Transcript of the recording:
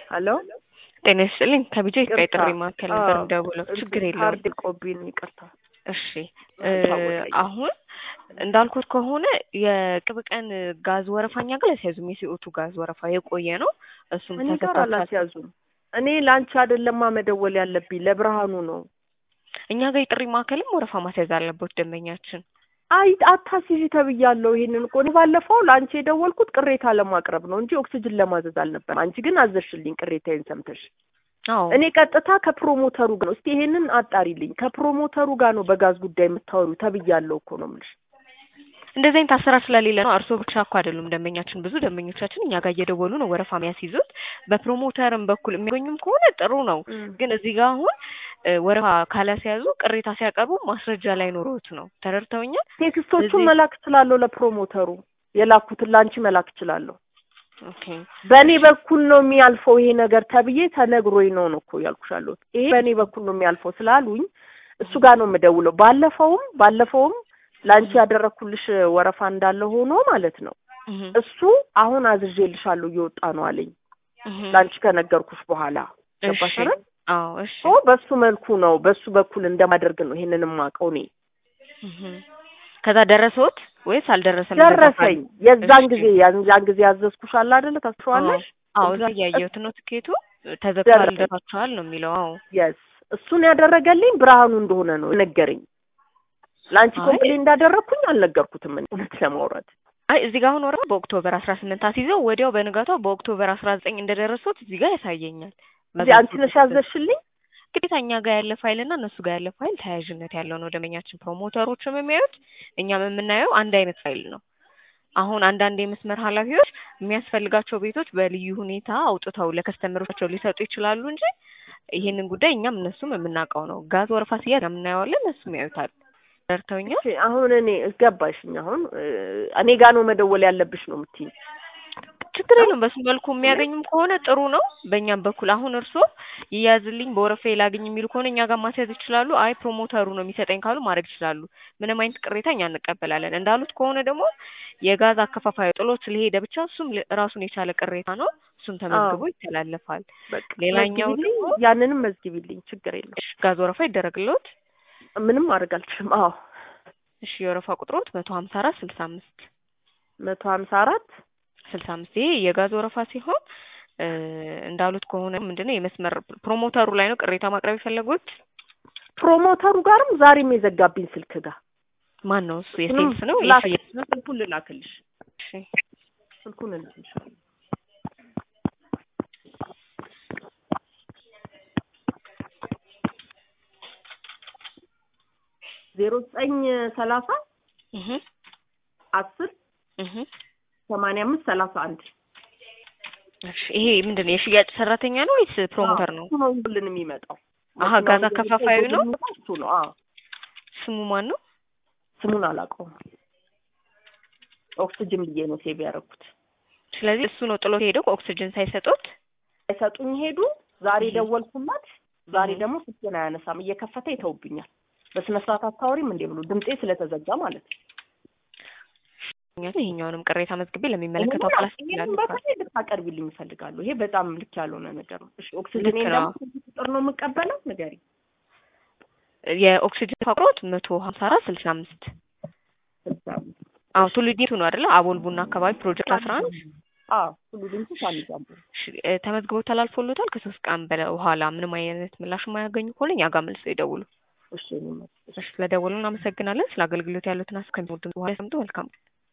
ሄሎ ጤና ይስጥልኝ ከቢጃ ኢትዮጵያ ይቅርታ። ጥሪ ማዕከል ነበር አዎ፣ የምደውለው። ችግር የለውም። ካርድ ቆቢን ይቅርታ። እሺ ታወቀኝ። አሁን እንዳልኩት ከሆነ የቅርብ ቀን ጋዝ ወረፋ እኛ ጋር አልያዙም። የሲኦቱ ጋዝ ወረፋ የቆየ ነው። እሱም እኔ ጋር ተሰጥቷል። አላስያዙም። እኔ ለአንቺ አይደለማ መደወል ያለብኝ ለብርሃኑ ነው። እኛ ጋር የጥሪ ማዕከልም ወረፋ ማስያዝ አለበት ደንበኛችን። አይ አታስይዥ ተብያለሁ። ይሄንን እኮ እኔ ባለፈው ለአንቺ የደወልኩት ቅሬታ ለማቅረብ ነው እንጂ ኦክሲጅን ለማዘዝ አልነበረም። አንቺ ግን አዘዝሽልኝ ቅሬታዬን ሰምተሽ። አዎ እኔ ቀጥታ ከፕሮሞተሩ ጋር ነው። እስቲ ይሄንን አጣሪልኝ። ከፕሮሞተሩ ጋር ነው በጋዝ ጉዳይ የምታወሪው ተብያለሁ እኮ ነው የምልሽ። እንደዚህ አይነት አሰራር ስለሌለ ነው። እርስዎ ብቻ እኮ አይደሉም ደንበኛችን፣ ብዙ ደንበኞቻችን እኛ ጋር እየደወሉ ነው ወረፋ የሚያስይዙት። በፕሮሞተርም በኩል የሚገኙም ከሆነ ጥሩ ነው። ግን እዚህ ጋር አሁን እ ወረፋ ካላስያዙ ቅሬታ ሲያቀርቡ ማስረጃ ላይ ኖሮት ነው። ተረድተውኛል? ቴክስቶቹን እዚህ- መላክ እችላለሁ። ለፕሮሞተሩ የላኩትን ለአንቺ መላክ እችላለሁ። ኦኬ በእኔ በኩል ነው የሚያልፈው ይሄ ነገር ተብዬ ተነግሮኝ ነው ነው እኮ ያልኩሻለሁ። ይሄ በእኔ በኩል ነው የሚያልፈው ስላሉኝ እሱ ጋር ነው የምደውለው። ባለፈውም ባለፈውም ለአንቺ ያደረኩልሽ ወረፋ እንዳለ ሆኖ ማለት ነው እህ እሱ አሁን አዝዤልሻለሁ እየወጣ ነው አለኝ። እህ ለአንቺ ከነገርኩሽ በኋላ ገባሽ እሺ አይደል? አዎ እሺ ሶ በሱ መልኩ ነው በሱ በኩል እንደማደርግ ነው ይሄንን የማውቀው እኔ። እህ ከዛ ደረሰዎት ወይስ አልደረሰም? ደረሰኝ የዛን እሺ። ጊዜ ያን ያን ጊዜ ያዘዝኩሽ አለ አይደለ? ታስዋለሽ? አዎ እዛ እያየሁት ነው። ትኬቱ ተዘግቷል፣ ደረሰኝ። ደርሷቸዋል ነው የሚለው። አዎ የስ እሱን ያደረገልኝ ብርሃኑ እንደሆነ ነው ነገረኝ። ለአንቺ አይ። ኮምፕሌን እንዳደረግኩኝ አልነገርኩትም እኔ እውነት ለማውራት አይ እዚህ ጋር አሁን ወረፋ በኦክቶበር አስራ ስምንት አስይዘው ወዲያው በንጋታው በኦክቶበር አስራ ዘጠኝ እንደደረሱት እዚህ ጋር ያሳየኛል። እዚህ አንቺ ነሽ ያዘዝሽልኝ። ግዴታ እኛ ጋር ያለ ፋይል እና እነሱ ጋር ያለ ፋይል ተያያዥነት ያለው ነው። ደንበኛችን ፕሮሞተሮችም የሚያዩት እኛም የምናየው አንድ አይነት ፋይል ነው። አሁን አንዳንድ የመስመር ኃላፊዎች የሚያስፈልጋቸው ቤቶች በልዩ ሁኔታ አውጥተው ለከስተመሮቻቸው ሊሰጡ ይችላሉ እንጂ ይሄንን ጉዳይ እኛም እነሱም የምናውቀው ነው። ጋዝ ወረፋ ሲያዝ የምናየዋለን፣ እነሱም ያዩታል። ደርተውኛል። እሺ፣ አሁን እኔ ገባሽኝ። አሁን እ፣ እኔ ጋር ነው መደወል ያለብሽ ነው የምትይኝ። ችግር የለውም። በሱ መልኩ የሚያገኙም ከሆነ ጥሩ ነው። በእኛም በኩል አሁን እርስዎ ይያዝልኝ በወረፋ ላግኝ የሚሉ ከሆነ እኛ ጋር ማስያዝ ይችላሉ። አይ ፕሮሞተሩ ነው የሚሰጠኝ ካሉ ማድረግ ይችላሉ። ምንም አይነት ቅሬታ እኛ እንቀበላለን። እንዳሉት ከሆነ ደግሞ የጋዝ አከፋፋዩ ጥሎት ስለሄደ ብቻ እሱም ል- ራሱን የቻለ ቅሬታ ነው። እሱም ተመዝግቦ ይተላለፋል። በቃ ሌላኛው መዝግቢልኝ፣ ደግሞ ያንንም መዝግቢልኝ፣ ችግር የለም። እሺ፣ ጋዝ ወረፋ ይደረግልዎት። ምንም ማድረግ አልችልም። አዎ እሺ፣ የወረፋ ቁጥሮት መቶ ሀምሳ አራት ስልሳ አምስት መቶ ሀምሳ አራት ስልሳ አምስት ይሄ የጋዝ ወረፋ ሲሆን እ እንዳሉት ከሆነ ምንድነው የመስመር ፕሮሞተሩ ላይ ነው ቅሬታ ማቅረብ የፈለጉት። ፕሮሞተሩ ጋርም ዛሬም የዘጋብኝ ስልክ ጋር ማን ነው እሱ? የሴልስ ነው ላክ- የሽያጭ ነው? ስልኩን ልላክልሽ፣ እሺ ስልኩን እልክልሻለሁ። ዜሮ ዘጠኝ ሰላሳ እህ አስር እህ ሰማንያ አምስት ሰላሳ አንድ እሺ ይሄ ምንድን ነው የሽያጭ ሰራተኛ ነው ወይስ ፕሮሞተር ነው? እሱ ነው ሁሉን የሚመጣው። አሀ ጋዝ አከፋፋዩ ነው። እሱ ነው። አዎ ስሙ ማን ነው? ስሙን አላውቀውም። ኦክስጅን ብዬ ነው ሴቭ ያደረኩት። ስለዚህ እሱ ነው ጥሎት ሄደው ኦክሲጅን ሳይሰጡት። አይሰጡኝ ሄዱ። ዛሬ እህ። ደወልኩላት። ዛሬ እህ። ደግሞ ስልኬን አያነሳም። እየከፈተ ይተውብኛል። በስነ ስርዓት አታወሪም እንዴ ብሎ ድምጤ ስለተዘጋ ማለት ነው። ይሄኛውንም ቅሬታ መዝግቤ ለሚመለከተው አካል ይሄንን አስተላልፋለሁ። በተለይ እንድታቀርቢልኝ እፈልጋለሁ። ይሄ በጣም ልክ ያልሆነ ነገር ነው። እሺ ኦክስጅን ልክ ነው። ደግሞ ስንት ቁጥር ነው የምቀበለው? ንገሪኝ። የኦክሲጅን ፋቅሮት መቶ ሀምሳ አራት ስልሳ አምስት ስልሳ አዎ ቱሉ ዲምቱ ነው አይደለ? አቦል ቡና አካባቢ ፕሮጀክት አስራ አንድ አዎ ሁሉ ድምፁ ሳንዛምሩ ተመዝግቦ ተላልፎሎታል። ከሶስት ቀን በኋላ ምንም አይነት ምላሽ የማያገኙ ከሆነ እኛ ጋር መልሰው ይደውሉ። እሺ እኔ መ- ስለደወሉ እናመሰግናለን። ስለ አገልግሎት ያሉትን አስከሚወዱ በኋላ ሰምቶ መልካም